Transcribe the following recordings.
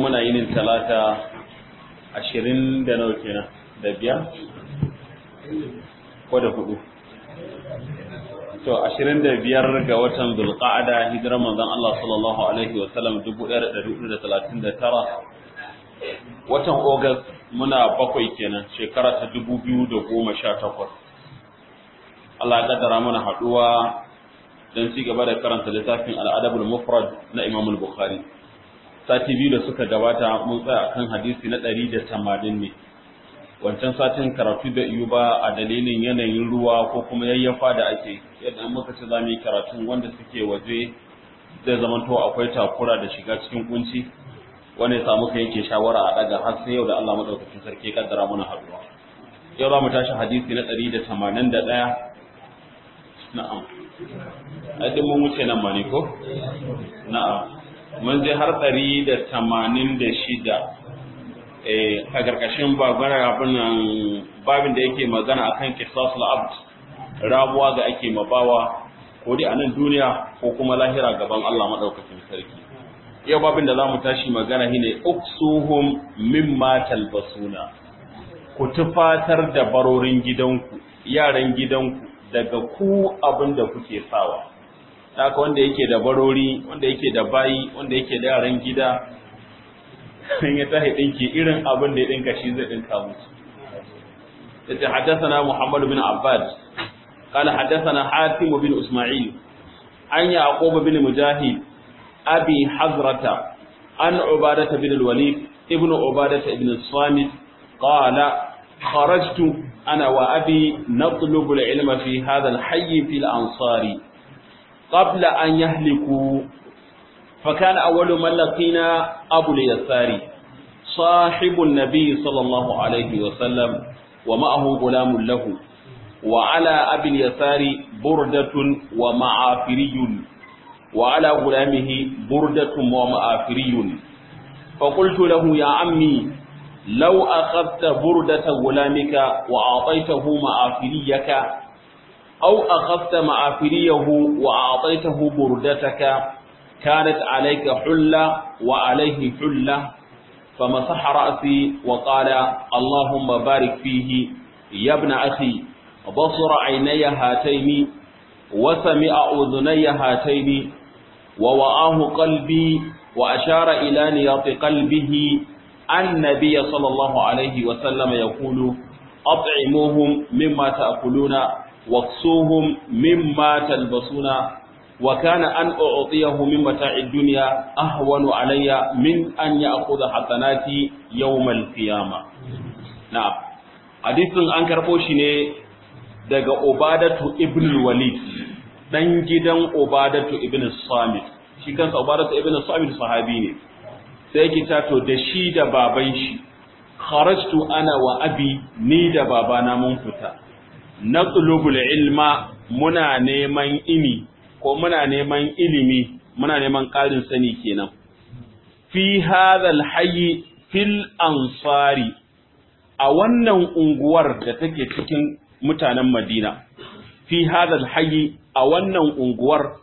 muna yinin talata ashirin da nawa kenan da biyar ko da hudu to ashirin da biyar ga watan zulqa'ada hijirar manzon Allah sallallahu alaihi wa sallam dubu ɗaya da ɗari hudu da talatin da tara watan August muna bakwai kenan shekara ta dubu biyu da goma sha takwas Allah ya kaddara mana haɗuwa don ci gaba da karanta littafin al'adabul mufrad na Imam Bukhari sati biyu da suka gabata mun tsaya kan hadisi na ɗari da tamanin ne wancan satin karatu da iyo ba a dalilin yanayin ruwa ko kuma yayyafa da ake yadda muka ci zamu yi karatun wanda suke waje zai zamanto akwai takura da shiga cikin kunci wanda ya samu kai yake shawara a daga har sai yau da Allah madaukakin sarki ya kaddara mana haduwa yau za mu tashi hadisi na 181 na'am adin mun wuce nan ma ne ko na'am mun je har 186 eh a karkashin babara abin babin da yake magana akan qisasul abd rabuwa ga ake mabawa ko dai a nan duniya ko kuma lahira gaban Allah madaukakin sarki yau babin da zamu tashi magana shine uksuhum mimma talbasuna ku tufatar da barorin gidanku yaran gidanku daga ku abin da kuke sawa haka wanda yake da barori wanda yake da bayi wanda yake da yaran gida sun ya tahi dinki irin abin da ya dinka shi zai dinka musu yace haddathana Muhammad bin Abbad قال حدثنا حاتم بن إسماعيل عن يعقوب بن مجاهد أبي حزرة عن عبادة بن الوليد ابن عبادة بن الصامت قال خرجت أنا وأبي نطلب العلم في هذا الحي في الأنصار قبل أن يهلكوا فكان أول من لقينا أبو اليسار صاحب النبي صلى الله عليه وسلم ومعه غلام له وعلى أبي اليسار بردة ومعافري وعلى غلامه بردة ومعافري فقلت له يا عمي لو أخذت بردة غلامك وأعطيته معافريك أو أخذت معافريه وأعطيته بردتك كانت عليك حلة وعليه حلة فمسح رأسي وقال اللهم بارك فيه يا ابن أخي بصر عيني هاتين وسمع أذني هاتين ووآه قلبي وأشار إلى نياط قلبه النبي صلى الله عليه وسلم يقول أطعموهم مما تأكلون واكسوهم مما تلبسون وكان أن أعطيه من متاع الدنيا أهون علي من أن يأخذ حسناتي يوم القيامة نعم حديث أنكر بوشي daga Ubadatu ibn Walid dan gidan Ubadatu ibn Samit shi kansa Ubadatu ibn Samit sahabi ne sai yake tato da shi da baban shi kharajtu ana wa abi ni da babana mun fita naqlubul ilma muna neman ini ko muna neman ilimi muna neman ƙarin sani kenan fi hadhal hayy fil ansari a wannan unguwar da take cikin mutanen Madina fi hadal hayyi a wannan unguwar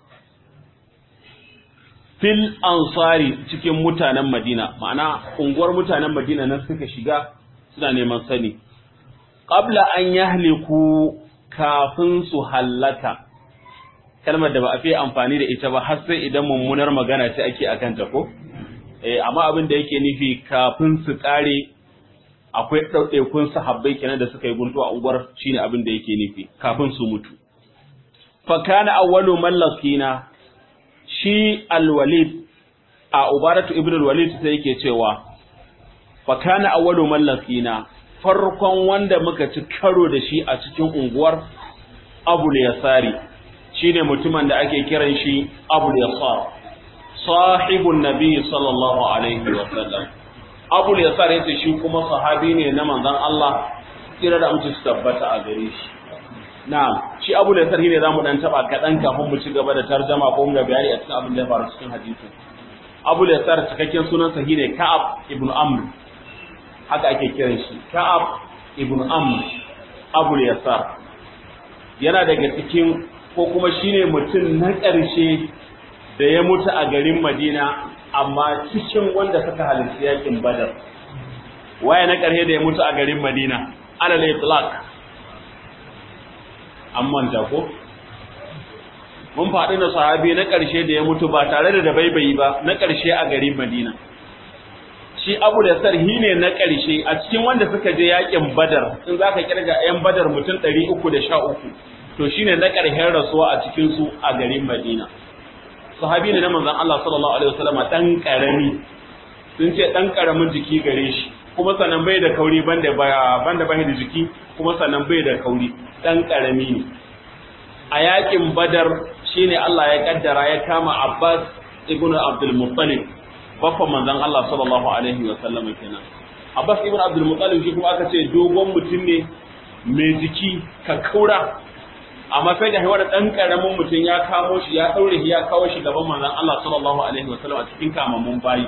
fil ansari cikin mutanen Madina ma'ana unguwar mutanen Madina nan suka shiga suna neman sani qabla an yahliku kafin su hallaka kalmar da ba a fi amfani da ita ba har sai idan mummunar magana ce ake akan ta ko eh amma abin da yake nufi kafin su kare akwai ɗauɗaikun sahabbai kenan da suka yi guntu a unguwar shine abin da yake nufi kafin su mutu fa kana awwalu mallakina shi alwalid a ubaratu ibn alwalid sai yake cewa fa kana awwalu mallakina farkon wanda muka ci karo da shi a cikin unguwar abul yasari shine mutumin da ake kiran shi abul yasar sahibun nabi sallallahu alaihi wa sallam abul yasar yace shi kuma sahabi ne na manzon Allah kira da mutum su tabbata a gare shi na'am shi abul yasar ne zamu dan taba kadan kafin mu ci gaba da tarjuma ko mu da bayani a cikin abin da ya faru cikin hadisi abul yasar cikakken sunan sa shine ka'ab ibn amr haka ake kiran shi ka'ab ibn amr abul yasar yana daga cikin ko kuma shine mutum na ƙarshe da ya mutu a garin Madina amma cikin wanda suka halarci yakin badar waye na ƙarshe da ya mutu a garin madina alal itlaq an manta ko mun faɗi na sahabi na ƙarshe da ya mutu ba tare da dabaibayi ba na ƙarshe a garin madina shi abu da sarhi ne na ƙarshe a cikin wanda suka je yakin badar in za ka kirga 'yan badar mutum ɗari uku da sha uku to shi ne na ƙarshen rasuwa a cikinsu a garin madina sahabi ne na manzan Allah sallallahu alaihi wasallam ɗan ƙarami sun ce ɗan ƙaramin jiki gare shi kuma sannan bai da kauri banda banda bai da jiki kuma sannan bai da kauri ɗan ƙarami ne a yakin badar shine Allah ya kaddara ya kama Abbas ibn Abdul Muttalib baffan manzon Allah sallallahu alaihi wa sallam kenan Abbas ibn Abdul Muttalib shi kuma aka ce dogon mutum ne mai jiki ka kaura amma sai da wani dan karamin mutum ya kamo shi ya daure shi ya kawo shi gaban manzon Allah sallallahu alaihi wa sallam a cikin kamammun bayi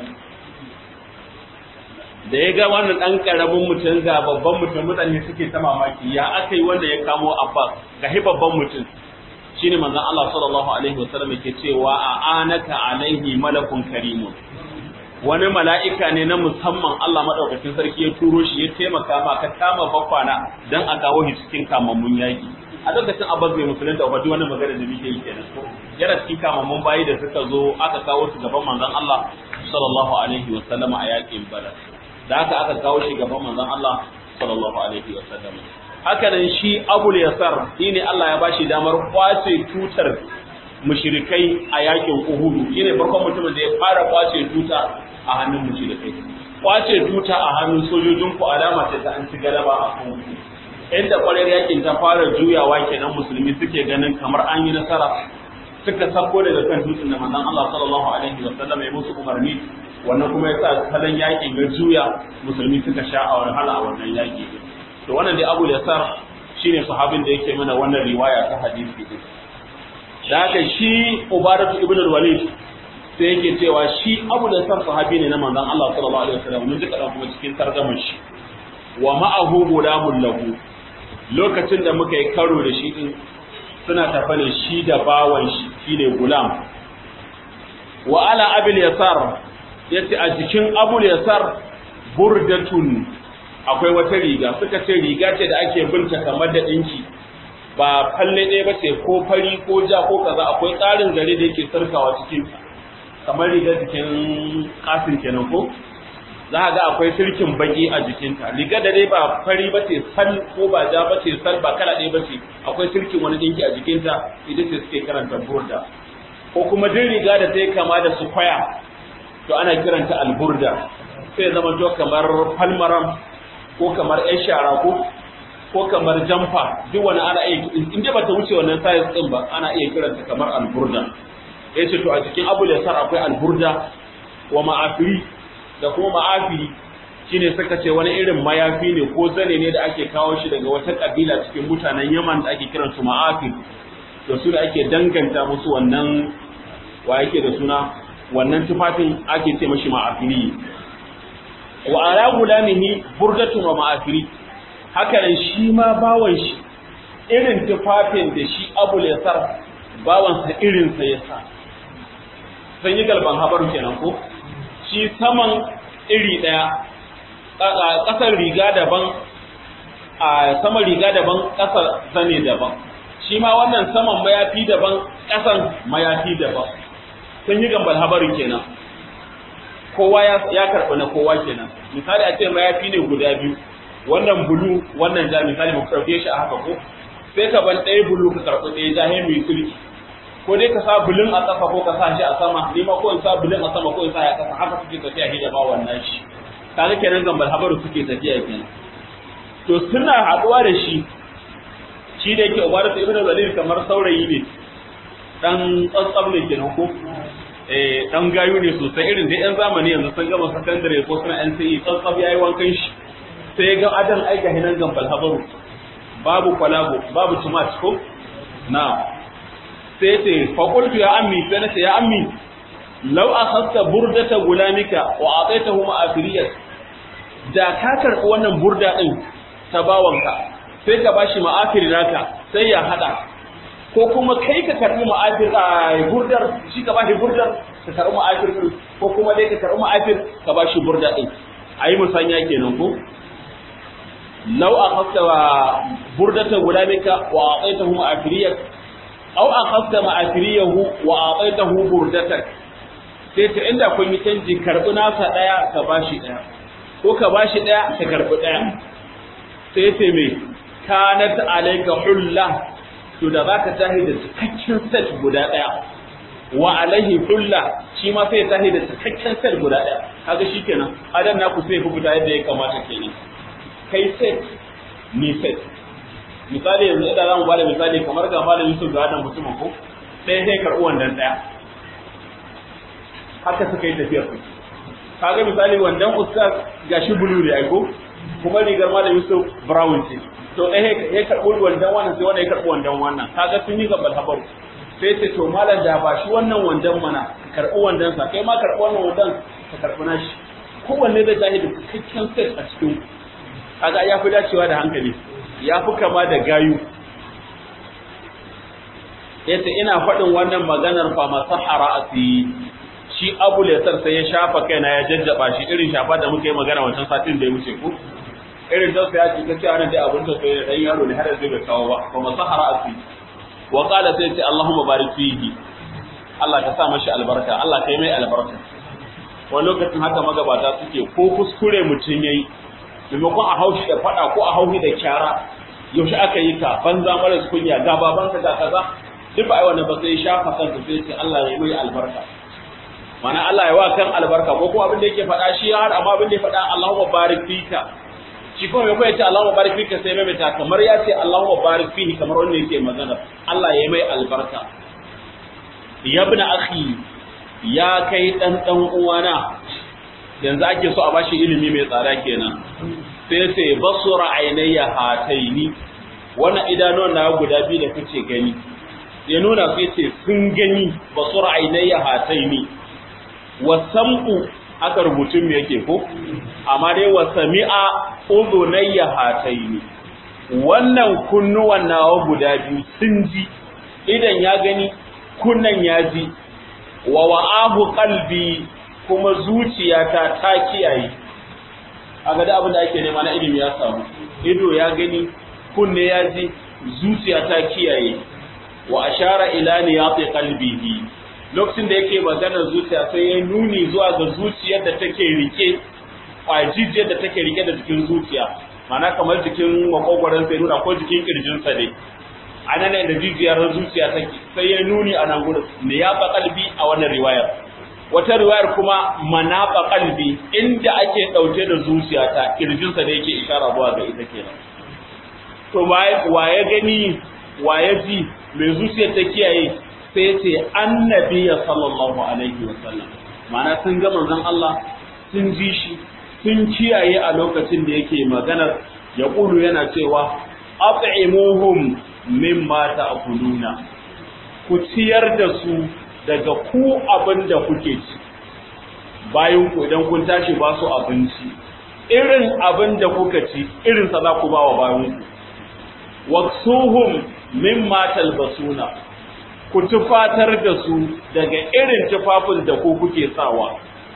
da ya ga wannan dan karamin mutum ga babban mutum mutane suke ta mamaki ya aka yi wanda ya kamo Abbas ga hi babban mutum shine manzon Allah sallallahu alaihi wa sallam yake cewa a anaka alaihi malakun karimun wani mala'ika ne na musamman Allah maɗaukakin sarki ya turo shi ya taimaka ma ka kama bakwana don a kawo shi cikin kamammun yaƙi a lokacin abbas bai musulunta ba duk wani magana da muke yi kenan ko yana cikin kamammun bayi da suka zo aka kawo su gaban manzon Allah sallallahu alaihi wa sallama a yaƙin badar da haka aka kawo shi gaban manzon Allah sallallahu alaihi wa sallama haka nan shi abul yasar shine Allah ya bashi damar kwace tutar mushrikai a yakin Uhud shine farkon mutumin da ya fara kwace tuta a hannun mushrikai kwace tuta a hannun sojojin ku alama ce ta an ci galaba a kan inda kwarar yakin ta fara juyawa kenan musulmi suke ganin kamar an yi nasara suka sako daga kan dutsen da manzon Allah sallallahu alaihi wasallam ya musu umarni wannan kuma ya sa salon yakin ga juya musulmi suka sha a wahala a wannan yaki to wannan dai Abu Yasar shine sahabin da yake mana wannan riwaya ta hadisi din da haka shi Ubaratu ibn al-Walid sai yake cewa shi Abu Yasar sahabi ne na manzon Allah sallallahu alaihi wasallam mun ji kadan kuma cikin tarjaman shi wa ma'ahu gulamun lahu lokacin da muka yi karo da shi din suna tafa ne shi da bawan shi shine gulam wa ala abil yasar yace a jikin abul yasar burdatun akwai wata riga suka ce riga ce da ake binta kamar da dinki ba falle ɗaya ba ce ko fari ko ja ko kaza akwai tsarin zare da yake sarkawa cikin kamar rigar jikin kasin kenan ko za a ga akwai sirkin baki a jikinta riga da dai ba fari ba ce sal ko ba ja ba ce sal ba kala ɗaya ba ce akwai sirkin wani dinki a jikinta ita ce suke karanta burda ko kuma duk riga da ta yi kama da su kwaya to ana kiranta alburda sai zama to kamar falmaram ko kamar yan shara ko ko kamar jamfa duk wani ana iya in dai bata wuce wannan size din ba ana iya kiranta kamar alburda yace to a cikin abu sar akwai alburda wa ma'afiri da kuma ma'afiri shine suka ce wani irin mayafi ne ko zane ne da ake kawo shi daga wata kabila cikin mutanen Yaman da ake kiran su ma'afir to su da ake danganta musu wannan wa yake da suna wannan tufafin ake ce mashi ma'afiri wa ala gulamihi burdatun wa ma'afiri haka nan shi ma bawan shi irin tufafin da shi Abu Yasar bawan sa irin sa yasa san yi galban habaru kenan ko shi saman iri ɗaya ƙasar riga daban a saman riga daban ƙasar zane daban shi ma wannan saman mayafi daban ƙasan mayafi daban sun yi gambal habarin kenan kowa ya karɓi na kowa kenan misali a ce mayafi ne guda biyu wannan bulu wannan ja misali mu karɓe shi a haka ko sai ka ban ɗaya bulu ka karɓi ɗaya ja mai sulki ko dai ka sa bulin a ƙasa ko ka sa shi a sama ni ma ko in sa bulin a sama ko in sa ya ƙasa haka suke tafiya shi da ba wannan shi kaga kenan gambal habaru suke tafiya kenan to suna haɗuwa da shi shi da yake ubaratu ibn zalil kamar saurayi ne dan tsantsam ne kenan ko eh dan gayu ne sosai irin da yan zamani yanzu sun gama sakandare ko suna NCE tsantsam yayi wankan shi sai ya ga adan aika hinan gambal habaru babu kwalago babu tumat ko na sai ce faƙultu ya ammi sai na ce ya ammi lau a hasta burdata gulamika wa a tsaita huma a firiyar da ka karɓi wannan burda ɗin ta bawanka sai ka bashi ma'afiri naka sai ya haɗa ko kuma kai ka karɓi ma'afir a burdar shi ka bashi burdar ka karɓi ma'afir ɗin ko kuma dai ka karɓi ma'afir ka ba shi burda ɗin a yi musanya kenan ko lau a hafta wa burdata gulamika wa a tsaita hu ma'afiriyar au a hafta ma'afiriyahu wa a tsaita hu burdatak sai ta inda kun yi canji karɓi nasa ɗaya ka ba shi ɗaya ko ka ba shi ɗaya ka karɓi ɗaya sai ce mai kanat alaika hulla to da za ka tahi da cikakken set guda ɗaya wa alaihi hulla shi ma sai tahi da cikakken set guda ɗaya kaga shikenan adan naku sai ku fita yadda ya kamata kenan kai set ni set misali yanzu idan zamu bada misali kamar ga malam Yusuf ga wannan mutumin ko ɗaya sai karɓi wannan ɗaya haka suka yi tafiyar su kaga misali wandan ustaz gashi bulu ne ai ko kuma rigar malam Yusuf brown ce to ɗaya ya karɓi wandan wannan sai wannan ya karɓi wandan wannan kaga sun yi gabal habaru sai ce to malam da ba shi wannan wandan mana ka karɓi wandan sa kai ma karɓi wannan wandan ka karɓi nashi kowanne da zahiri cikakken set a cikin kaga ya fi dacewa da hankali ya fi kama da gayu yace ina faɗin wannan maganar fa masahara asi shi abu lesar sai ya shafa kaina ya jajjaba shi irin shafa da muka yi magana wancan satin da ya wuce ku irin da ya ce kace anan dai abun da sai da dan yaro ne har yanzu bai kawo ba fa masahara asi wa qala sai ce allahumma barik fihi Allah ka sa mashi albarka Allah kai mai albarka wani lokacin haka magabata suke ko kuskure mutum yayi maimakon a haushi da fada ko a haushi da kyara yaushe aka yi ka banza maras kunya ga babanka ga kaza duk ba ai wannan ba sai shafa kansa sai ce Allah ya yi albarka mana Allah ya wa kan albarka ko kuma abin da yake faɗa shi har amma abin da ya faɗa Allahumma barik fika shi kuma mai ya ce Allahumma barik fika sai mai ta kamar ya ce Allahumma barik fihi kamar wanda yake magana Allah ya mai albarka ya ibn akhi ya kai dan dan uwana yanzu ake so a bashi ilimi mai tsada kenan sai sai basura ainayya hataini wannan idanuwan na guda biyu da kace gani ya nuna sai ce sun gani basura ainayya hataini wasam'u aka rubutun me yake ko amma dai wasami'a udhunayya hataini wannan kunnuwan nawa guda biyu sun ji idan ya gani kunnan ya ji wa wa'ahu qalbi kuma zuciyata ta kiyaye aga da abin da ake nema na ilimi ya samu ido ya gani kunne ya ji zuciya ta kiyaye wa ashara ila niyati qalbihi lokacin da yake maganar zuciya sai ya nuni zuwa ga zuciyar da take rike kwajijiyar da take rike da jikin zuciya mana kamar jikin makogwaron sai nuna ko jikin kirjin sa ne anan ne da jijiyar zuciya take sai ya nuni a nan gurin niyati qalbi a wannan riwayar wata riwayar kuma manafa kalbi inda ake dauke da zuciyata kirjinsa da yake ishara zuwa ga ita kenan to waye gani waye ji mai zuciyar ta kiyaye sai ce annabi sallallahu alaihi wasallam ma'ana sun ga manzon Allah sun ji shi sun kiyaye a lokacin da yake maganar ya kulu yana cewa at'imuhum mimma ta'kuluna ku ciyar da su daga ku abin da kuke ci bayan ku idan kun tashi ba su abinci irin abin da kuka ci irin sa za ku ba wa bayan ku waksuhum mimma talbasuna ku tufatar da su daga irin tufafin da ku kuke sawa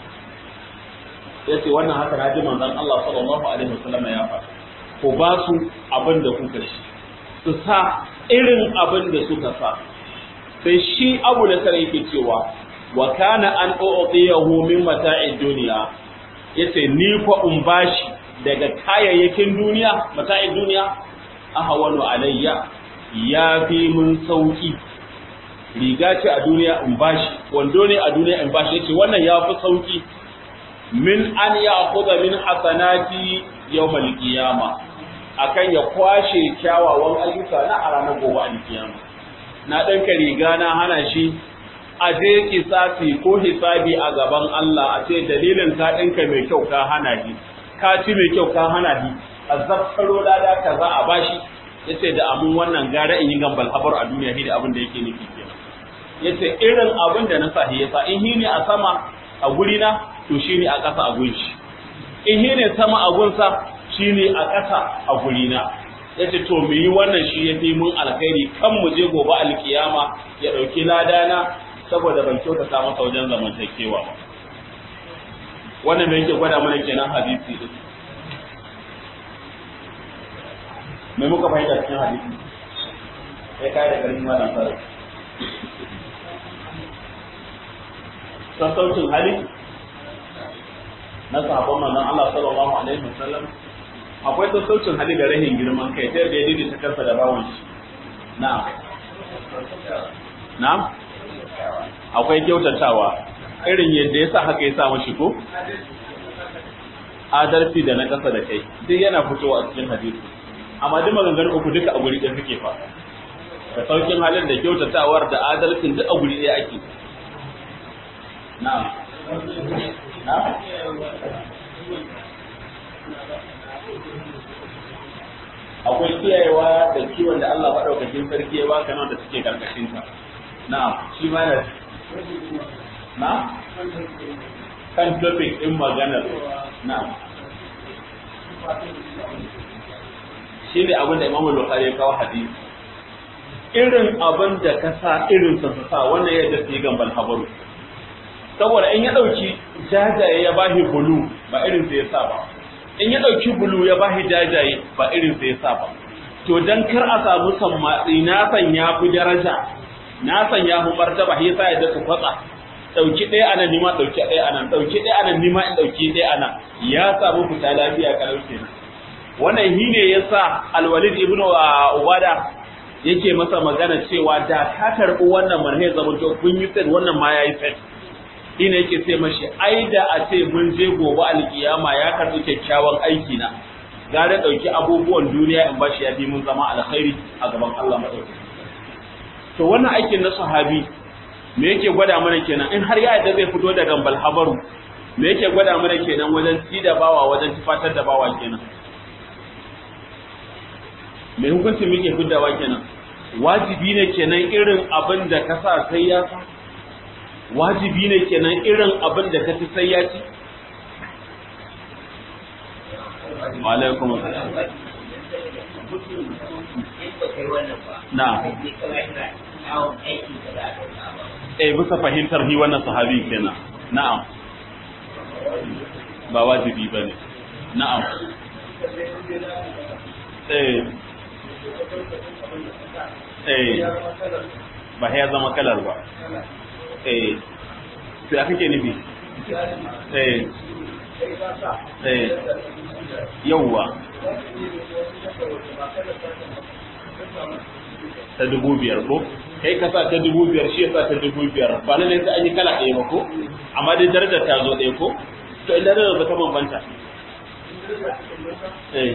yace wannan haka na ji manzon Allah sallallahu alaihi wasallam ya faɗa ku ba su abin da kuka ci su sa irin abin da suka sa sai shi abu da sare yake cewa wa kana an u'tiyahu min mata'id dunya yace ni ko in bashi daga kayayyakin duniya mata'id duniya ahwanu alayya ya fi mun sauki riga ce a duniya in bashi wando ne a duniya in bashi yace wannan ya fi sauki min an ya'khudha min hasanati yawmal qiyamah akan ya kwashe kyawawan ayyuka na a ranar gobe alkiyama na ɗanka riga na hana shi a je kisasi ko hisabi a gaban Allah a ce dalilin ka ɗinka mai kyau ka hana shi ka ci mai kyau ka hana shi a zaftaro lada ka za a bashi ya ce da amin wannan gara in yi gambal habar a duniya shi da abin da yake nufi kenan ya ce irin abin da na sa ya sa in shi ne a sama a guri na to shi ne a ƙasa a gun shi in shi ne sama a gunsa shi ne a ƙasa a guri na ya ce to mu yi wannan shi ya fi mun alkhairi kan mu je gobe alkiyama ya ɗauki ladana saboda ban kyautata masa wajen zamantakewa ba wannan da yake gwada mana kenan hadisi din me muka fahimta cikin hadisi sai kai da garin malam sarki sassaucin hali na sahabban manzon Allah sallallahu alaihi wasallam akwai sassaucin hali da rahin girman kai ta yadda ya daidaita kansa da bawan shi na'am na'am akwai kyautatawa irin yadda ya sa haka ya sa mashi ko adalci da na kasa da kai duk yana fitowa a cikin hadisi amma duk maganganun uku duka a guri ɗaya suke fa da saukin halin da kyautatawar da adalcin duk a guri ɗaya ake na'am na'am akwai kiyayewa da kiwon da Allah maɗaukakin sarki ya baka nan da suke karkashin ka na'am shi ma da na kan topic din maganar na'am shi ne abin da Imam Bukhari ya kawo hadisi irin abin da ka sa irin sa sa wannan yadda su yi gambal habaru saboda in ya dauki jajaye ya bahi bulu ba irin sa ya sa ba in ya ɗauki bulu ya bashi jajaye ba irin sai ya sa ba to dan kar a samu sammatsi na san ya fi daraja na san ya fi martaba shi yasa ya da su kwatsa ɗauki ɗaya anan nima ɗauki ɗaya anan ɗauki ɗaya anan nima in ɗauki ɗaya anan ya samu fita lafiya kalau kenan wannan shi ne yasa alwalid ibn ubada yake masa magana cewa da ka karɓi wannan manhaj zaman to kun yi set wannan ma yayi set shi ne yake sai mashi ai da a ce mun je gobe alkiyama ya karɓi kyakkyawan aiki na gare ɗauki abubuwan duniya in bashi ya fi mun zama alkhairi a gaban Allah maɗauki to wannan aikin na sahabi me yake gwada mana kenan in har ya yadda zai fito da gambal habaru me yake gwada mana kenan wajen ci da bawa wajen tufatar da bawa kenan me hukuncin muke fiddawa kenan wajibi ne kenan irin abin da ka sa sai ya sa wajibi ne kenan irin abin da ka ci sai ya ci alaikum na eh bisa fahimtar hi wannan sahabi kenan na'am ba wajibi bane na'am eh eh ba ya zama kalar ba eh sai aka ke nufi eh eh yauwa ta dubu biyar ko kai ka sa ta dubu biyar shi ya sa ta dubu biyar ba na ne sai an yi kala ɗaya ba ko amma dai darajar ta zo ɗaya ko to ina da ba ta bambanta eh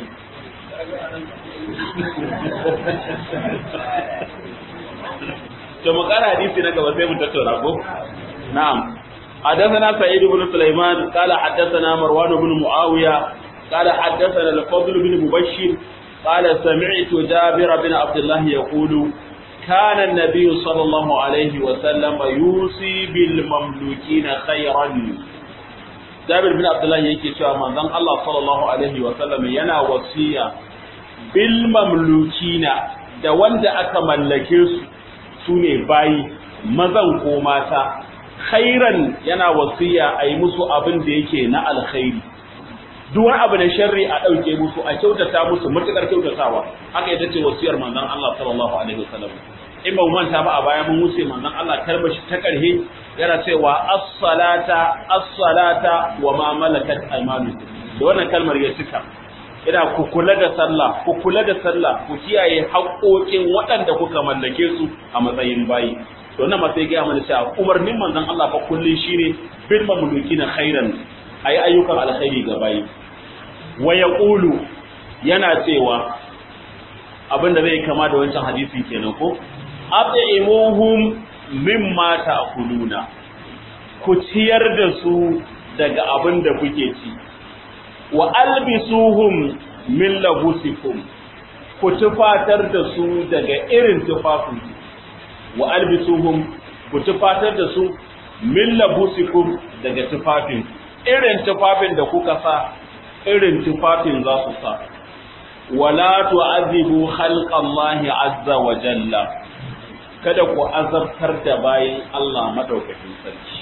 to mu kara hadisi na gaba sai mu tattauna ko na'am حدثنا سعيد بن سليمان قال حدثنا مروان بن معاوية قال حدثنا الفضل بن مبشر قال سمعت جابر بن عبد الله يقول كان النبي صلى الله عليه وسلم يوصي بالمملوكين خيرا جابر بن عبد الله yake cewa manzon Allah sallallahu alaihi wa sallam yana wasiya bil mamlukina da wanda aka mallake su sune bayi mazan ko mata khairan yana wasiya a yi musu abin da yake na alkhairi duk wani abu na sharri a ɗauke musu a kyautata musu matuƙar kyautatawa haka ita ce wasiyar manzon Allah sallallahu alaihi wasallam in ba mu manta ba a baya mun wuce manzon Allah karbashi ta karhe yana cewa as-salata as-salata wa ma malakat aymanukum da wannan kalmar ya cika ina ku kula da sallah ku kula da sallah ku kiyaye haƙoƙin waɗanda kuka mallake su a matsayin bayi to nan ma sai ga mana cewa umarnin manzon Allah fa kullun shine bil mamlukina khairan ayi ayyukan alkhairi ga bayi wa yaqulu yana cewa abinda zai kama da wancan hadisin kenan ko at'imuhum mimma ta'kuluna ku ciyar da su daga abin da kuke ci wa albisuhum min labusikum ku tufatar da su daga irin tufafin wa albisuhum ku tufatar da su min labusikum daga tufafin irin tufafin da kuka sa irin tufafin za su sa wala tu'azibu khalqallahi azza wa jalla kada ku azabtar da bayan Allah madaukakin sarki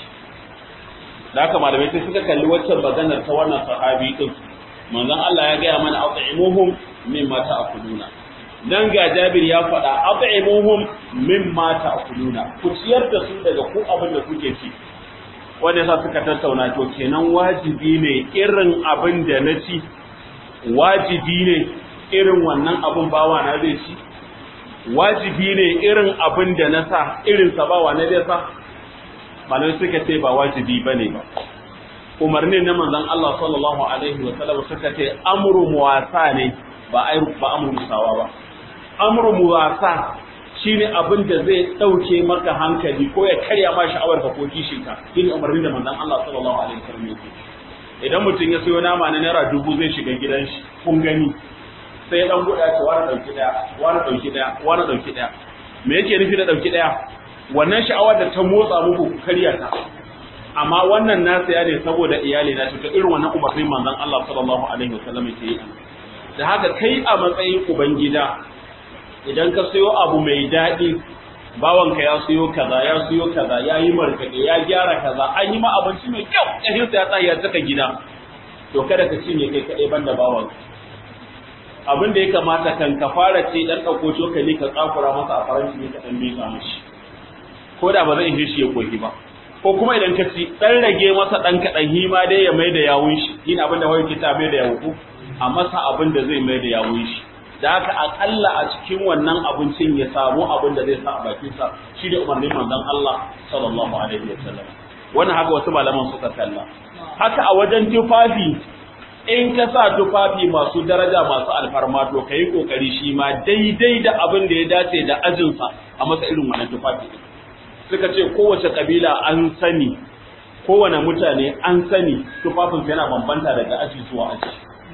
da haka malamai sai suka kalli waccan maganar ta wannan sahabi din manzon Allah ya gaya mana at'imuhum mimma ta'kuluna dan ga Jabir ya faɗa at'imuhum mimma ta'kuluna ku ciyar da su daga ku abin da kuke ci wanda yasa suka tattauna to kenan wajibi ne irin abin da na ci wajibi ne irin wannan abin bawa na zai ci wajibi ne irin abin da na sa irin sa bawa na zai sa malamai suka ce ba wajibi bane ba umarnin na manzon Allah sallallahu alaihi wa sallam suka ce amru muwasa ne ba ai ba amru musawa ba amru muwasa shine abin da zai dauke maka hankali ko ya karya ma sha'awar ka ko kishin ka shine umarnin da manzon Allah sallallahu alaihi wa sallam yake idan mutum ya sayo nama na naira dubu zai shiga gidan shi kun gani sai dan guda ce wani dauki daya wani dauki daya wani dauki daya me yake nufi da dauki daya wannan sha'awar da ta motsa muku ku karya ta amma wannan na saya ne saboda iyali na to irin wannan umarnin manzon Allah sallallahu alaihi wasallam yake yi da haka kai a matsayin ubangida idan ka sayo abu mai daɗi bawanka ya siyo kaza ya siyo kaza ya yi markaɗe ya gyara kaza an yi ma abinci mai kyau ƙashinsa ya tsaya ya saka gida to kada ka cinye kai kaɗai banda bawanka abin da ya kamata kan ka fara ce dan ɗauko cokali ka tsakura masa a faranti ne ka ɗan miƙa mishi ko da ba zai ishe shi ya koki ba ko kuma idan ka ci dan rage masa dan kaɗan hima dai ya mai da yawun shi yin abin da wani kita mai da yawu a masa abin da zai mai da yawun shi da haka akalla a cikin wannan abincin ya samu abin da zai sa a bakinsa shi da umarnin manzon Allah sallallahu alaihi wasallam wannan haka wasu malaman suka kalla haka a wajen tufafi in ka sa tufafi masu daraja masu alfarma to kai kokari shi ma daidai da abin da ya dace da ajinsa a masa irin wannan tufafi suka ce kowace kabila an sani kowane mutane an sani tufafin yana bambanta daga aji zuwa aji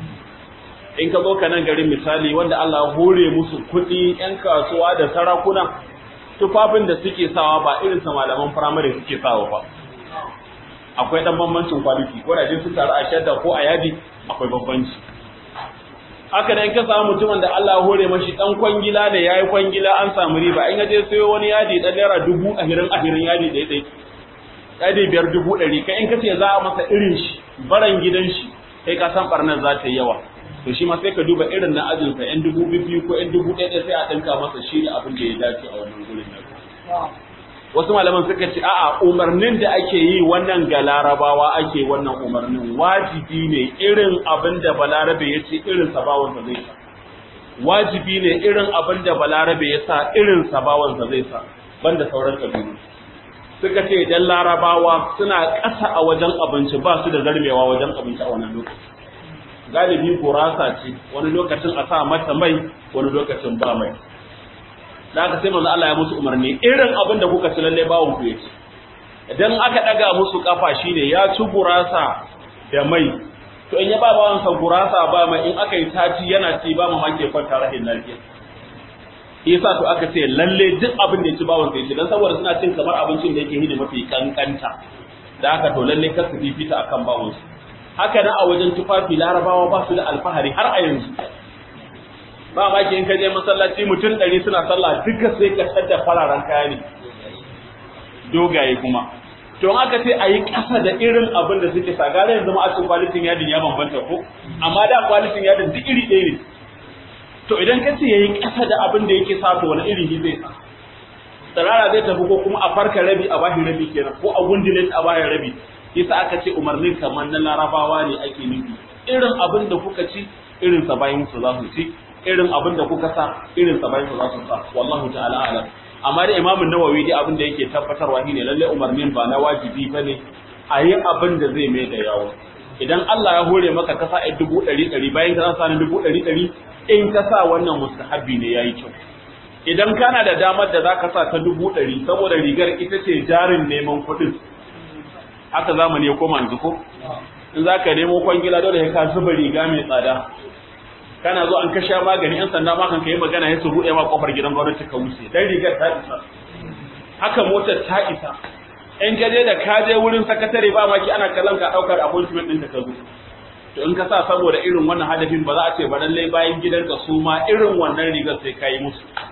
in ka zo ka nan garin misali wanda Allah ya hore musu kuɗi yan kasuwa da sarakuna tufafin da suke sawa ba irin sa malaman firamare suke sawa ba akwai dan bambancin kwaliti ko da sun taru a shadda ko a yadi akwai bambanci haka da in ka samu mutumin da Allah ya hore mashi dan kwangila ne yayi kwangila an samu riba in ka je sayo wani yadi dan naira dubu ahirin ahirin yadi dai dai yadi biyar dubu ɗari kai in ka ce za a masa irin shi baran gidan shi kai ka san barnar za ta yi yawa to shi ma sai ka duba irin na ajin sa yan dubu biyu ko yan dubu ɗaya sai a dinka masa shi ne abin da ya dace a wannan gurin nan wasu malaman suka ce a'a umarnin da ake yi wannan ga larabawa ake wannan umarnin wajibi ne irin abin da balarabe ya ce irin sabawansa zai sa wajibi ne irin abin da balarabe ya sa irin sabawansa zai sa banda sauran kabilu suka ce idan larabawa suna ƙasa a wajen abinci ba su da zarmewa wajen abinci a wannan lokaci galibi gurasa ce wani lokacin a sa mata mai wani lokacin ba mai da aka sai manzo Allah ya musu umarni irin abin da kuka ci lalle bawon ku yace idan aka daga musu kafa shine ya ci gurasa da mai to in ya ba bawan sa gurasa ba mai in aka yi taci yana ci ba mamaki kwanta rahin lafiya yasa to aka ce lalle duk abin da ya ci bawon sa yace dan saboda suna cin kamar abincin da yake hidi mafi kankanta da aka to lalle kar su fifita akan bawon su haka nan a wajen tufafi larabawa ba su da alfahari har a yanzu ba ma in ka je masallaci mutum ɗari suna sallah duka sai ka da fararen kaya ne dogaye kuma to in aka ce a yi ƙasa da irin abin da suke sa gare yanzu ma a cikin kwalitin yadin ya bambanta ko amma da kwalitin yadin duk iri ɗaya ne to idan ka ce ya yi ƙasa da abin da yake sa to wani iri ne zai sa tsirara zai tafi ko kuma a farka rabi a bashi rabi kenan ko a gundule a bayan rabi yasa aka ce umarnin kamar na larabawa ne ake nufi irin abin da kuka ci irin sa bayan su za su ci irin abin da kuka sa irin sa bayan su za su sa wallahu ta'ala alam amma da imamun nawawi dai abin da yake tabbatarwa shine lalle umarnin ba na wajibi bane a yi abin da zai mai da yawo idan Allah ya hore maka ka sa ai dubu ɗari ɗari bayan ka sa ni dubu ɗari ɗari in ka sa wannan mustahabbi ne yayi kyau idan kana da damar da zaka sa ta dubu ɗari saboda rigar ita ce jarin neman kuɗin haka zamani ya koma yanzu ko in zaka nemo kwangila dole ka zuba riga mai tsada kana zo an kasha magani yan sanda ma kan kai magana ya su buɗe ma kofar gidan gwamnati ka wuce dan rigar ta isa haka motar ta isa in ka je da ka je wurin sakatare ba maki ana kallon ka daukar appointment ɗin da ka zo to in ka sa saboda irin wannan hadafin ba za a ce ba lallai bayan gidanka su ma irin wannan rigar sai ka yi musu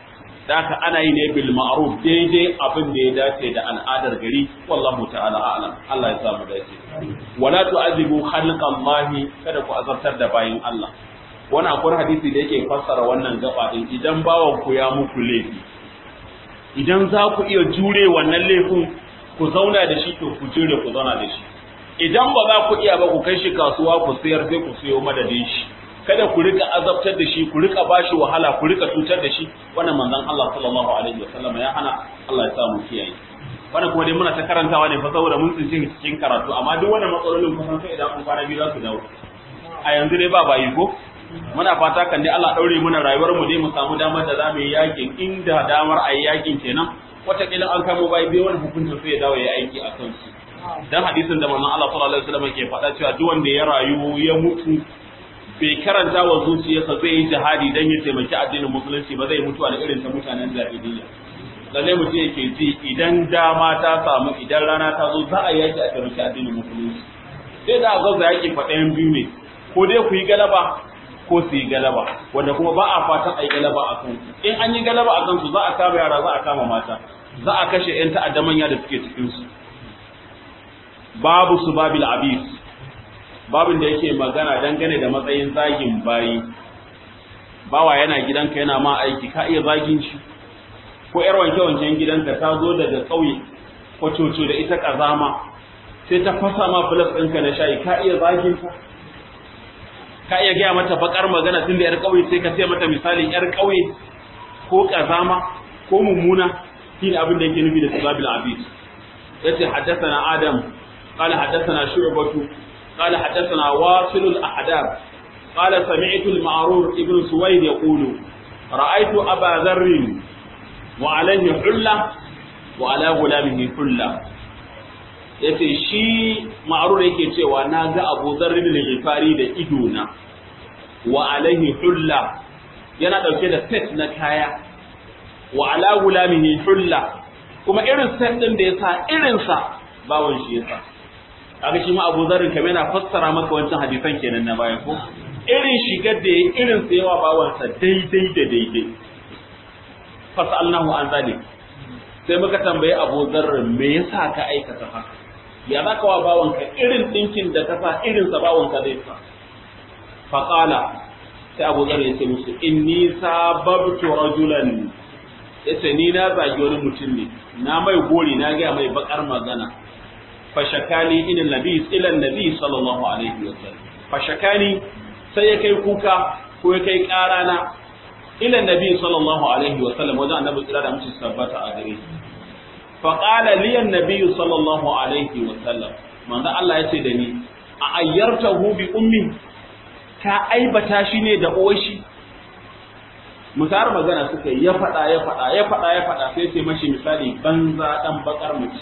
da haka ana yi ne bil ma'ruf daidai abin da ya dace da al'adar gari wallahu ta'ala a'lam Allah ya samu dace wala tu'azibu khalqallahi kada ku azabtar da bayin Allah wani akwai hadisi da yake fassara wannan gaba din idan bawan ku ya muku laifi idan za ku iya jure wannan laifin ku zauna da shi to ku jure ku zauna da shi idan ba za ku iya ba ku kai shi kasuwa ku sayar sai ku siyo madadin shi kada ku rika azabtar da shi ku rika bashi wahala ku rika cutar da shi wannan manzon Allah sallallahu alaihi wasallam ya hana Allah ya sa mu kiyaye wannan kuma dai muna ta karantawa ne fa saboda mun tsinci cikin karatu amma duk wannan matsalolin kusan sai idan kun fara biyu za su dawo a yanzu dai ba bayi ko muna fata kan dai Allah daure muna rayuwar mu dai mu samu damar da zamu yi yakin inda damar ayi yakin kenan wataƙila an kamo bai bai wani hukuncin sai ya dawo ya aiki a kansu dan hadisin da manzon Allah sallallahu alaihi wasallam ke faɗa cewa duk wanda ya rayu ya mutu bai karanta wa zuciyarsa zai yi jihadi dan ya taimaki addinin musulunci ba zai mutu da irin ta mutanen jahiliyya lalle mutum yake ji idan dama ta samu idan rana ta zo za a yaki a taimaki addinin musulunci sai da gaza yaki faɗayan biyu ne ko dai ku yi galaba ko su yi galaba wanda kuma ba a fatan a yi galaba a kansu in an yi galaba a kansu za a kama yara za a kama mata za a kashe 'yan ta'adda manya da suke cikinsu babu su babil abis babin da yake magana dangane da matsayin zagin bayi bawa yana gidanka yana ma aiki ka iya zagin shi ko yar wanke-wanken gidanka ta zo daga ƙauye ko coco da ita ƙazama sai ta fasa ma filas ɗinka na shayi ka iya zagin ta ka iya gaya mata bakar magana tun da yar ƙauye sai ka ce mata misalin yar ƙauye ko ƙazama ko mummuna shi ne abin da yake nufi da sababil abid yace haddathana adam qala haddathana shu'batu قال حدثنا واصل الأحداب قال سمعت المعرور ابن سويد يقول رأيت أبا ذر وعليه حلة وعلى غلامه حلة yace shi ma'rur yake cewa na ga Abu Dharr bin Ghifari da idona wa alaihi hulla yana dauke da set na kaya wa ala gulamihi hulla kuma irin set din da yasa irin sa bawon shi yasa kaga shi ma Abu Dharr kamar yana fassara maka wancan hadisan kenan na baya ko irin shigar da yayi irin sa yawa bawansa daidai da daidai fasalnahu an zalik sai muka tambaye Abu Dharr me yasa ka aikata haka ya zaka wa bawanka irin dinkin da ka sa irin sa bawanka zai sa fa qala sai Abu Dharr ya ce musu inni sababtu rajulan yace ni na zagi wani mutum ne na mai gori na ga mai bakar magana fashakani ila nabi ila nabi sallallahu alaihi wa sallam fashakani sai ya kai kuka ko ya kai karana ila nabi sallallahu alaihi wa sallam wajen annabi tsira da mutum tabbata a gare shi fa qala li annabi sallallahu alaihi wa sallam manzo Allah ya ce da ni a ayyartahu bi ummi ka aibata shi ne da uwar shi musar magana suka yi ya faɗa ya faɗa ya faɗa ya faɗa sai sai mashi misali banza dan bakar mace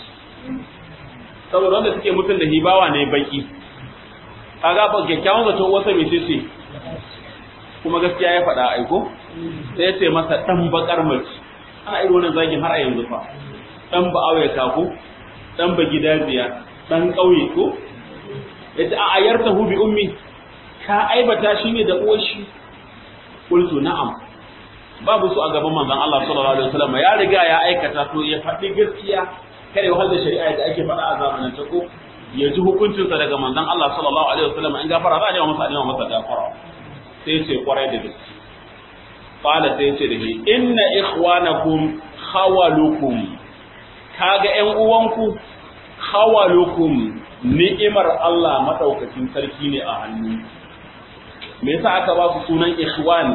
saboda wanda suke mutum da hibawa ne baki kaga ba kyakkyawan zato wasa mai ce kuma gaskiya ya faɗa aiko sai ya ce masa dan bakar mace ana irin wannan zagin har a yanzu fa dan ba awaye ko dan ba gidajiya dan ƙauye ko yace a ayarta hu bi ummi ka aibata shi ne da uwar shi qultu na'am babu su a gaban manzon Allah sallallahu alaihi wasallam ya riga ya aikata to ya faɗi gaskiya kada ya wahala shari'a da ake faɗa a zamanin ta ko ya ji hukuncinsa daga manzon Allah sallallahu alaihi wasallam in gafara za a nema masa nema masa gafara sai ce kwarai da gaske qala sai ce da shi inna ikhwanakum khawalukum kaga ƴan uwanku khawalukum ni'imar Allah madaukakin sarki ne a hannu me yasa aka ba su sunan ikhwani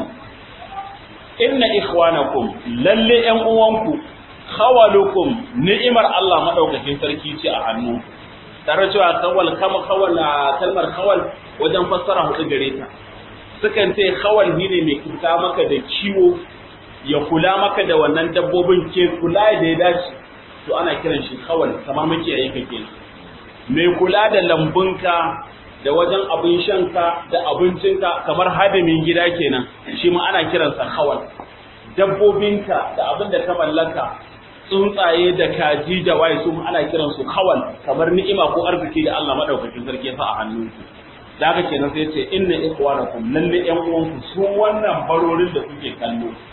inna ikhwanakum lalle ƴan uwanku khawalukum ni'imar Allah madaukakin sarki ce a hannu tare cewa kawal kama kawal kalmar kawal wajen fassara hudu gare ta sukan ce kawal ne mai kuta maka da ciwo ya kula maka da wannan dabbobin ke kula da ya dace to ana kiran shi kawal kamar muke yayi kake mai kula da lambunka da wajen abin shanka da abincinka kamar hadimin gida kenan shi ma ana kiransa kawal dabbobinka da abin da ka mallaka tsuntsaye da kaji da waye su ana kiran su kawal kamar ni'ima ko arziki da Allah madaukakin sarki ya sa a hannunku da haka kenan sai ce inna ikhwanakum lalle yan uwanku su wannan barorin da kuke kallo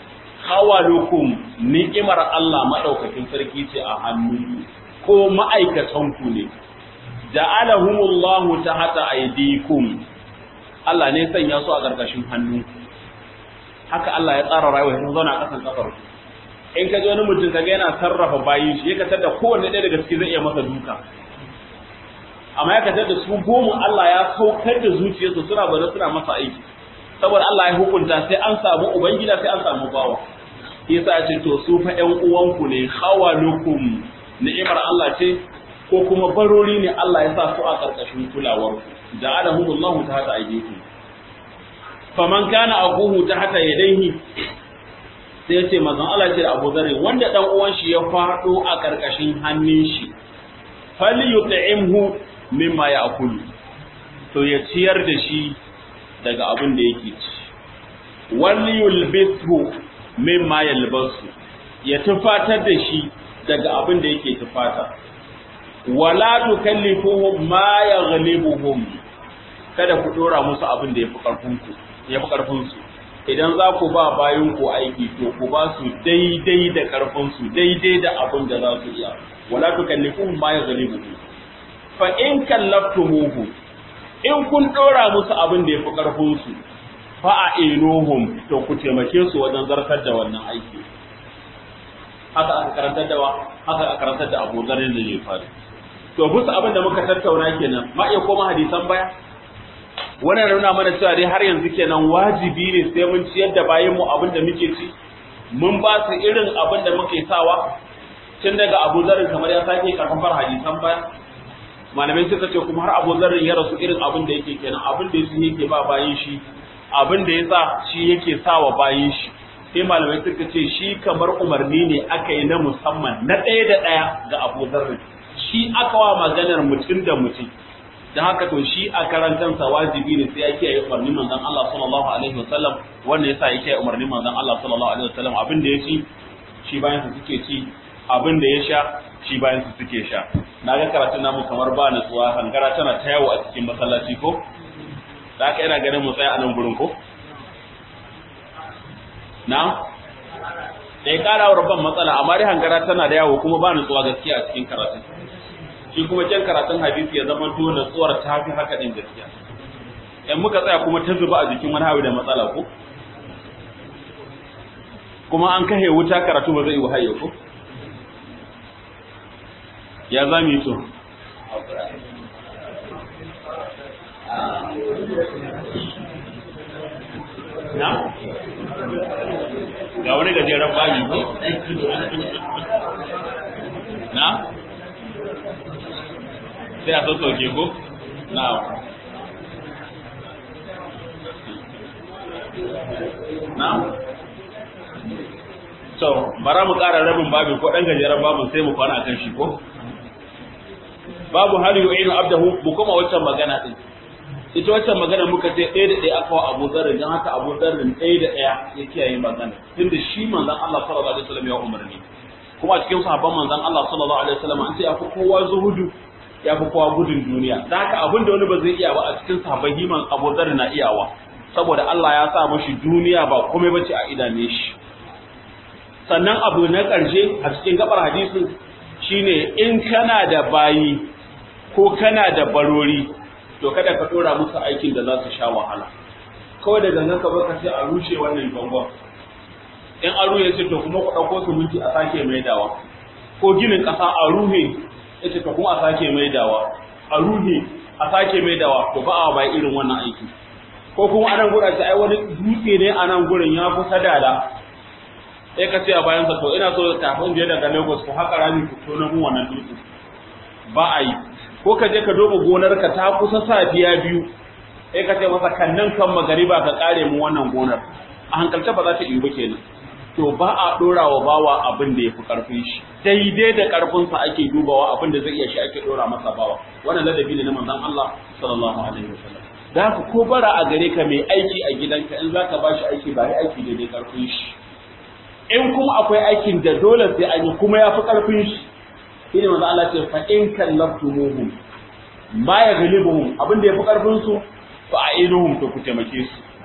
hawalukum ni'imar Allah madaukakin sarki ce a hannu ko ma'aikatan ku ne ja'alahumullahu tahta aydikum Allah ne sanya su a ƙarƙashin hannu haka Allah ya tsara rayuwa sun zauna a ƙasan kafar in ka ji wani mutum kaga yana sarrafa bayin shi ya katar da kowanne ɗaya daga ciki zai iya masa duka amma ya katar da su goma Allah ya saukar da zuciyarsu suna bada suna masa aiki saboda Allah ya hukunta sai an samu ubangida sai an samu bawa yasa ya ce to su fa ƴan uwanku ne hawalukum ni'imar Allah ce ko kuma barori ne Allah ya sa su a ƙarƙashin kulawar ja'alahumullahu tahta aydikum faman kana akuhu tahta yadayhi sai ya ce manzon Allah ce da Abu Dharr wanda dan uwan shi ya fado a ƙarƙashin hannun shi falyut'imhu mimma ya'kulu to ya ciyar da shi daga abin da yake ci walyulbithu mimma yalbasu ya tufatar da shi daga abin da yake tufata wala tukallifuhum ma yaghlibuhum kada ku dora musu abin da yafi karfin ku yafi karfin su idan za ku ba bayan ku aiki to ku ba su daidai da karfin su daidai da abin da za su iya wala tukallifuhum ma yaghlibuhum fa in kallaftumuhu in kun dora musu abin da yafi karfin su fa a inuhum to ku taimake su wajen zartar da wannan aiki haka aka karantar da haka aka karantar da Abu Dharr da ya faru to bisa abin da muka tattauna kenan ma iya koma hadisan baya wannan nuna mana cewa dai har yanzu kenan wajibi ne sai mun ciyar da bayan mu abin da muke ci mun ba su irin abin da muke sawa tun daga Abu Dharr kamar ya sake karfafar hadisan baya malamai suka ce kuma har Abu Dharr ya rasu irin abin da yake kenan abin da yake yake ba bayin shi abin da yasa shi yake sawa bayin shi sai malamai suka ce shi kamar umarni ne aka yi na musamman na ɗaya da ɗaya ga Abu Dharr shi aka wa maganar mutum da mutum don haka to shi a karantansa wajibi ne sai ya kiyaye umarnin manzon Allah sallallahu alaihi wasallam wanda yasa ya kiyaye umarnin manzon Allah sallallahu alaihi wasallam abin da ya ci shi bayan su suke ci abin da ya sha shi bayan su suke sha na ga karatun namu kamar ba nutsuwa hankara tana ta yawo a cikin masallaci ko da haka yana ganin mu tsaya a nan gurin ko na da kara wa rabban matsala amma dai hankara tana da yawo kuma ba nutsuwa gaskiya a cikin karatun shi kuma kyan karatun hadisi ya zama to nutsuwar ta fi haka din gaskiya in muka tsaya kuma ta zuba a jikin wani hawi da matsala ko kuma an kahe wuta karatu ba zai yi wahaye ko ya za mu yi to na ga wani gajeren bayi ko na sai a sassauke ko na na so bara mu ƙara rabin babu ko ɗan gajeren babu sai mu kwana kan shi ko babu hali yu'inu abdahu mu kuma waccan magana din ita waccan magana muka ce ɗaya da ɗaya aka wa Abu Dharr dan haka Abu Dharr ɗaya da ɗaya ya kiyaye magana tunda shi manzon Allah sallallahu alaihi wasallam ya umarni kuma cikin sahabban manzon Allah sallallahu alaihi wasallam an ce afi kowa zuhudu ya fi kowa gudun duniya da haka abin da wani ba zai iya ba a cikin sahabban himan Abu Dharr na iyawa saboda Allah ya sa mashi duniya ba komai bace a idane shi sannan abu na ƙarshe a cikin gabar hadisin shine in kana da bayi ko kana da barori to kada ka dora musu aikin da za su sha wahala kawai da gangan ka baka sai a rushe wannan bangon in an ruhe sai to kuma ku ɗauko su minti a sake maidawa ko ginin ƙasa a ruhe ita to kuma a sake maidawa a ruhe a sake maidawa to ba a bai irin wannan aiki ko kuma anan gura ce ai wani dutse ne a nan gurin ya kusa dala sai ka ce a bayan sa to ina so kafin je daga Lagos ko haka rami ku tono mu wannan dutse ba a yi ko ka je ka duba gonarka ta kusa safiya biyu sai ka ce masa kannan kan magariba ka kare mu wannan gonar a hankalce ba za ta yi ba kenan to ba a dora wa bawa abin da yafi karfin shi daidai da karfin sa ake dubawa abin da zai iya shi ake dora masa bawa wannan ladabi ne na manzon Allah sallallahu alaihi wasallam da haka ko bara a gare ka mai aiki a gidanka in zaka ba shi aiki ba aiki daidai karfin shi in kuma akwai aikin da dole sai an yi kuma yafi karfin shi shine manzo Allah ce fa in kallaftumuhum ma yaghlibuhum abin da yafi karfin su fa ainuhum to ku taimake su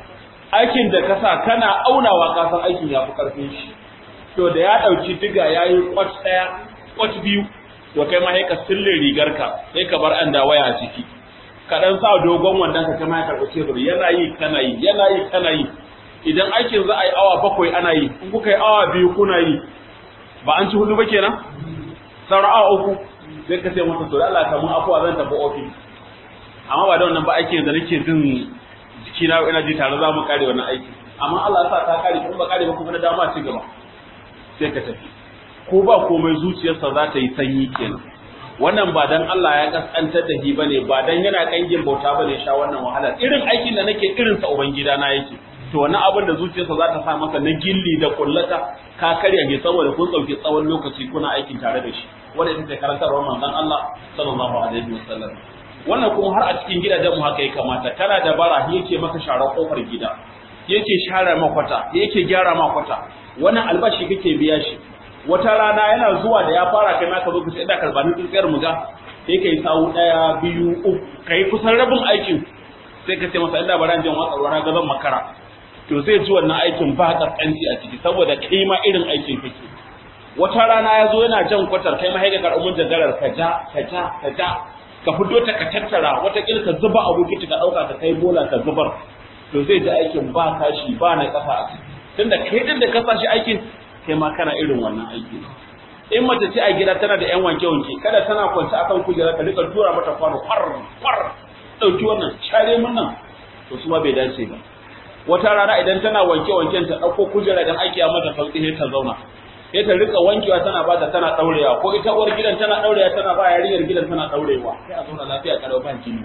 aikin da ka sa kana aunawa ka san aikin ya fi karfin shi to da ya dauki diga yayi kwat daya kwat biyu to kai ma sai ka sille rigar ka sai ka bar an da waya a ciki ka dan sa dogon wandan ka kai ma ka karɓi tebur yana yi kana yi yana yi kana yi idan aikin za a yi awa bakwai ana yi in kuka yi awa biyu kuna yi ba an ci hudu ba kenan sauran awa uku sai ka ce masa to Allah ka mun afuwa zan tafi ofis amma ba da wannan ba aikin da nake jin jikina ina ji tare za mu kare wannan aiki amma Allah ya sa ta kare kuma ba kare ba kuma na dama ci gaba sai ka tafi ko ba komai zuciyarsa za ta yi sanyi kenan wannan ba dan Allah ya kaskantar da shi bane ba dan yana kangin bauta bane sha wannan wahala irin aikin da nake irin sa ubangida na yake to wannan abin da zuciyarsa za ta sa masa na gilli da kullata ka karya ne saboda kun dauki tsawon lokaci kuna aikin tare da shi wanda ita ce karantarwar manzon Allah sallallahu alaihi wasallam wannan kuma har a cikin gidajen mu haka ya kamata kana da bara yake maka share kofar gida yake share makwata yake gyara makwata wannan albashi kake biya shi wata rana yana zuwa da ya fara kai maka zo ka ce ina karbanin tsintsiyar mu ga sai kai sawu daya biyu uku kai kusan rabin aikin sai ka ce masa ina baran jin watsa ruwa ga zan makara to zai ji wannan aikin ba kaskanci a ciki saboda kai ma irin aikin kake wata rana ya zo yana jan kwatar kai ma haika karɓar jagarar ka ja ka ja ka ja ka fito ta ka tattara wata kila ka zuba abu ka ɗauka ka kai bola ka zubar to zai ji aikin ba kashi ba na kafa a ciki tunda kai din da ka sa shi aikin kai ma kana irin wannan aiki in mace ce a gida tana da yan wanke wanke kada tana kwance akan kujera ka rika tura mata kwano kwar kwar dauki wannan share mun nan to su ma bai dace ba wata rana idan tana wanke wanken ta dauko kujera dan aiki a mata sauki sai ta zauna sai ta rika wankewa tana bata tana daurewa ko ita uwar gidan tana daurewa tana ba yarinyar gidan tana daurewa sai a zauna lafiya kalau ba jini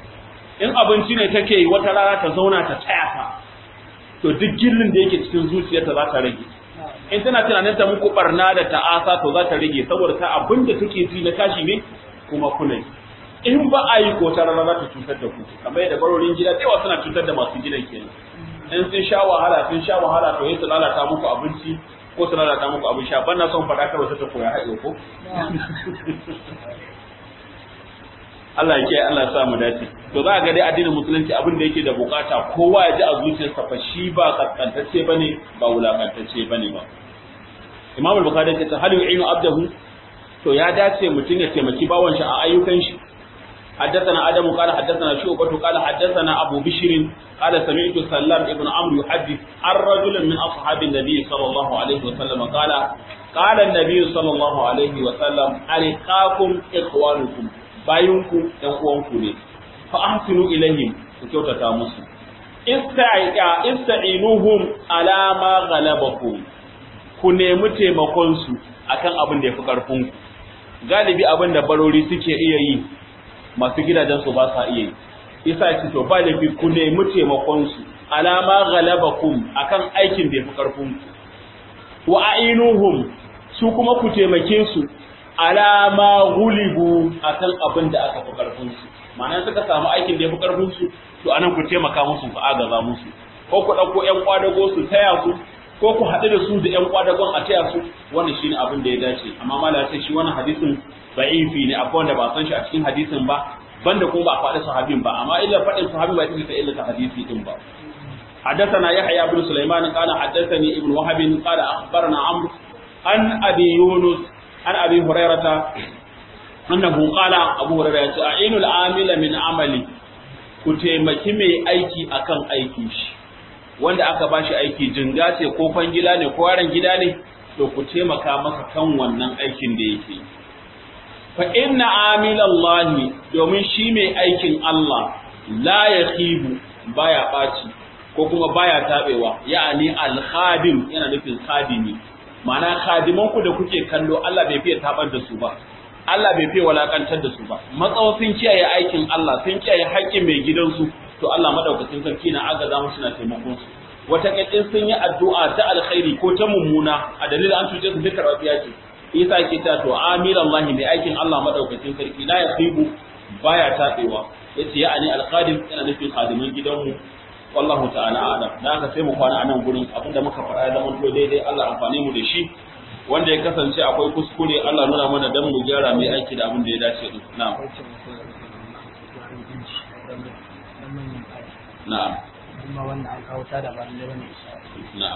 in abinci ne take yi wata rana ta zauna ta taya ta to duk gillin da yake cikin zuciyarta za ta rage in tana tunanin ta muku barna da ta'asa to za ta rage saboda ta abin da take ji na tashi ne kuma kuna yi in ba a yi ko ta rana za ta cutar da ku kamar yadda barorin gida da yawa suna cutar da masu gidan kenan in sun sha wahala sun sha wahala to yi su lalata muku abinci ko su lalata muku abin sha ban na son faɗa kawai ta koya haɗe ko Allah ya kiyaye Allah ya sa mu dace to za ga dai addinin musulunci abin da yake da bukata kowa ya ji a zuciyarsa fa shi ba kaskantacce bane ba wulakantacce bane ba Imam al-Bukhari ya ce hal yu'inu abdahu to ya dace mutum ya taimaki bawan shi a ayyukan shi حدثنا آدم قال حدثنا شعبة قال حدثنا أبو بشر قال سمعت سلام ابن عمرو يحدث عن رجل من أصحاب النبي صلى الله عليه وسلم قال قال النبي صلى الله عليه وسلم ألقاكم إخوانكم bayinku ɗan uwanku ne fa ahsinu ilaihim ku kyautata musu ista'iqa ista'inuhum ala ma ghalabakum ku nemi taimakon su akan abin da yafi karfin ku galibi abin da barori suke iya yi masu gidajen su ba sa iya yi isa ce to ba laifi ku nemi taimakon su ala ma ghalabakum akan aikin da yafi karfin ku wa a'inuhum su kuma ku taimake su alama gulibu akan abin da aka fi karfin su ma'ana suka samu aikin da ya fi karfin su to anan ku taimaka musu ku agaza musu ko ku dauko ƴan kwadago su taya su ko ku haɗu da su da ƴan kwadagon a taya su wannan shine abin da ya dace amma mala sai shi wannan hadisin da'ifi ne akwai wanda ba san shi a cikin hadisin ba banda kuma ba faɗi sahabin ba amma illa faɗin sahabin ba ita ta illa ta hadisi din ba حدثنا يحيى بن سليمان قال حدثني ابن وهب قال اخبرنا عمرو عن ابي يونس عن ابي هريره انه قال ابو هريره اعين العامل من عملي ku taimaki mai aiki akan aikin shi wanda aka bashi aiki jinga ce ko fangila ne ko yaran gida ne to ku taimaka masa kan wannan aikin da yake fa inna amilallahi domin shi mai aikin Allah la yakhibu baya baci ko kuma baya tabewa ya'ani al-khadim yana nufin khadimi ma'ana khadiman ku da kuke kallo Allah bai fiye tabar da su ba Allah bai fiye walakantar da su ba matsawa sun kiyaye aikin Allah sun kiyaye haƙƙin mai gidansu to Allah madaukakin sarki na agaza musu na taimakon su wata kadin sun yi addu'a ta alkhairi ko ta mummuna a dalilin an tuje su duka rabiya ce isa ke ta to amiran Allah mai aikin Allah madaukakin sarki la yasibu baya tabewa yace ya ani alqadim yana nufin khadiman gidanmu wallahu ta'ala a'lam da haka sai mu kwana a nan gurin abinda muka faɗa ya zama to daidai Allah amfane mu da shi wanda ya kasance akwai kuskure Allah nuna mana dan mu gyara mai aiki da abin da ya dace din na'am na'am kuma wanda an kawo ta da ba lalle bane insha na'am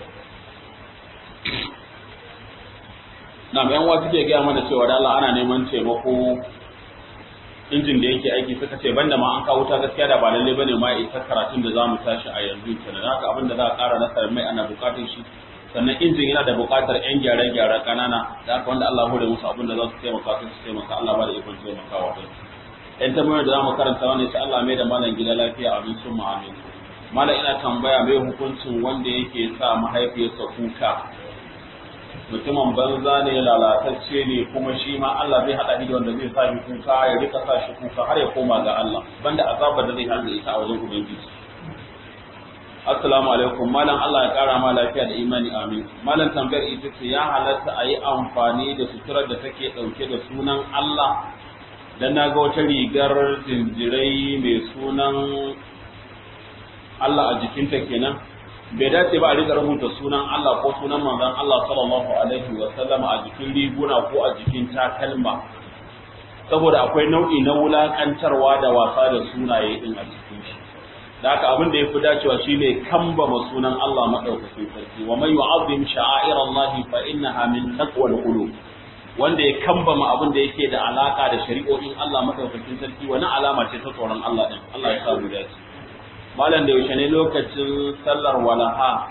na'am yan wasu ke gaya mana cewa da Allah ana neman taimako injin da yake aiki suka ce banda ma an kawo ta gaskiya da ba lalle bane ma isa karatun da zamu tashi a yanzu kenan haka abin da za a ƙara na mai ana buƙatar shi sannan injin yana da buƙatar yan gyare-gyare ƙanana da haka wanda Allah hore musu abin da za su taimaka su taimaka Allah ba da ikon taimakawa din yan tambayar da zamu karanta wannan sai Allah mai da malam gida lafiya abin sun mu amin malam ina tambaya mai hukuncin wanda yake sa mahaifiyarsa kuka mutumin banza ne lalatacce ne kuma shi ma Allah zai haɗa da wanda zai sa shi kuka ya rika sa shi kuka har ya koma ga Allah banda azabar da zai hanga ita a wajen ubangiji assalamu alaikum malam Allah ya kara ma lafiya da imani amin malam tambayar ita ce ya halatta a yi amfani da suturar da take ɗauke da sunan Allah dan na ga wata rigar jinjirai mai sunan Allah a jikinta kenan bai dace ba a rika rubuta sunan Allah ko sunan manzon Allah sallallahu alaihi wa sallama a jikin riguna ko a jikin takalma saboda akwai nau'i na wulakantarwa da wasa da sunaye din a cikin shi da haka abin da yafi dacewa shine kambama sunan Allah madaukakin sarki wa man yu'azzim sha'air Allah fa innaha min taqwal qulub wanda ya kambama abin da yake da alaka da shari'o'in Allah madaukakin sarki wani alama ce ta tsoron Allah din Allah ya sa mu dace malam da yaushe ne lokacin sallar walaha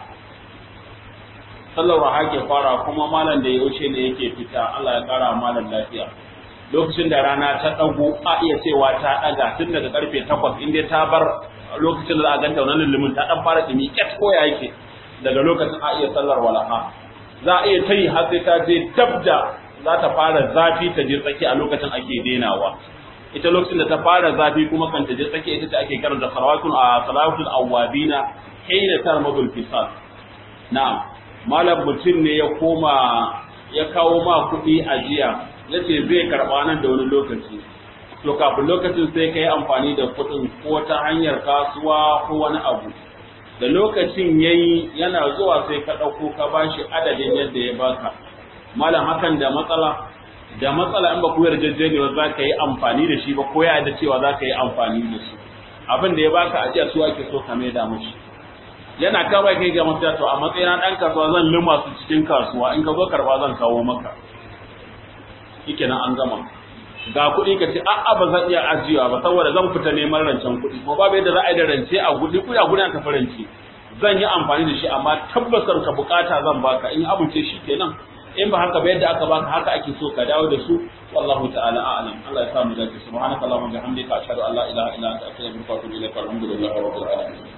sallar walaha ke fara kuma malam da yaushe ne yake fita Allah ya kara malam lafiya lokacin da rana ta dago a iya cewa ta daga tun daga karfe 8 inda ta bar lokacin da za a ganta wannan lullumin ta dan fara dumi ket ko ya yake daga lokacin a iya sallar walaha za a iya tayi har sai ta je dabda za ta fara zafi ta je tsaki a lokacin ake denawa ita lokacin da ta fara zafi kuma kan ta je tsake ita ce ake karanta salawatun a salawatul awwabina hina tarmadul fisal na'am malam mutum ne ya koma ya kawo ma kuɗi a jiya yace zai karɓa nan da wani lokaci to kafin lokacin sai ka yi amfani da kuɗin ko ta hanyar kasuwa ko wani abu da lokacin yayi yana zuwa sai ka ɗauko ka bashi adadin yadda ya baka malam hakan da matsala da matsala in ba ku yarjejeniya za ka yi amfani da shi ba ko ya da cewa za ka yi amfani da su abin da ya baka ajiya su ake so ka mai da mushi yana kawai kai ga mafita to a matsayin dan kasuwa zan lima su cikin kasuwa in ka zo karba zan kawo maka shike nan an gama ga kuɗi ka ce a'a ba zan iya ajiyewa ba saboda zan fita neman rancen kuɗi kuma babu yadda za a yi da rance a gudi kuɗi a gudi ka faranci zan yi amfani da shi amma tabbasar ka bukata zan baka in amince shi kenan in ba haka ba yadda aka baka haka ake so ka dawo da su wallahu ta'ala a'lam Allah ya samu dace subhanaka allahumma bihamdika ashhadu an la ilaha illa anta astaghfiruka wa atubu ilaik alhamdulillahi rabbil alamin